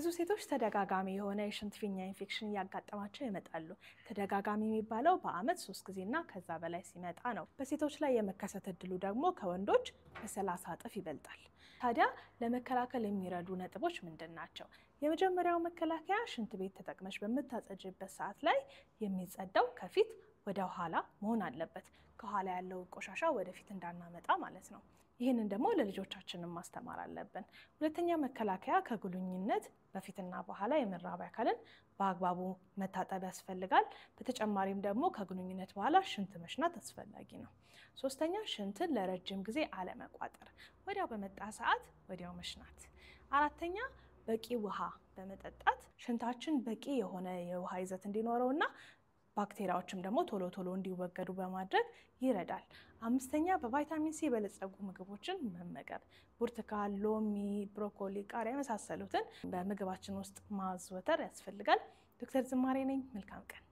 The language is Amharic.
ብዙ ሴቶች ተደጋጋሚ የሆነ የሽንት ፊኛ ኢንፌክሽን እያጋጠማቸው ይመጣሉ። ተደጋጋሚ የሚባለው በአመት ሶስት ጊዜና ከዛ በላይ ሲመጣ ነው። በሴቶች ላይ የመከሰት እድሉ ደግሞ ከወንዶች በሰላሳ እጥፍ ይበልጣል። ታዲያ ለመከላከል የሚረዱ ነጥቦች ምንድን ናቸው? የመጀመሪያው መከላከያ ሽንት ቤት ተጠቅመሽ በምታጸጅበት ሰዓት ላይ የሚጸዳው ከፊት ወደ ኋላ መሆን አለበት። ከኋላ ያለው ቆሻሻ ወደፊት እንዳናመጣ ማለት ነው። ይህንን ደግሞ ለልጆቻችንን ማስተማር አለብን። ሁለተኛ መከላከያ ከግንኙነት በፊትና በኋላ የመራቢያ አካልን በአግባቡ መታጠብ ያስፈልጋል። በተጨማሪም ደግሞ ከግንኙነት በኋላ ሽንት መሽናት አስፈላጊ ነው። ሶስተኛ ሽንትን ለረጅም ጊዜ አለመቋጠር፣ ወዲያው በመጣ ሰዓት ወዲያው መሽናት። አራተኛ በቂ ውሃ በመጠጣት ሽንታችን በቂ የሆነ የውሃ ይዘት እንዲኖረውና ባክቴሪያዎችም ደግሞ ቶሎ ቶሎ እንዲወገዱ በማድረግ ይረዳል። አምስተኛ በቫይታሚን ሲ የበለጸጉ ምግቦችን መመገብ፣ ብርቱካን፣ ሎሚ፣ ብሮኮሊ፣ ቃሪያ የመሳሰሉትን በምግባችን ውስጥ ማዘወተር ያስፈልጋል። ዶክተር ዝማሬ ነኝ። መልካም ቀን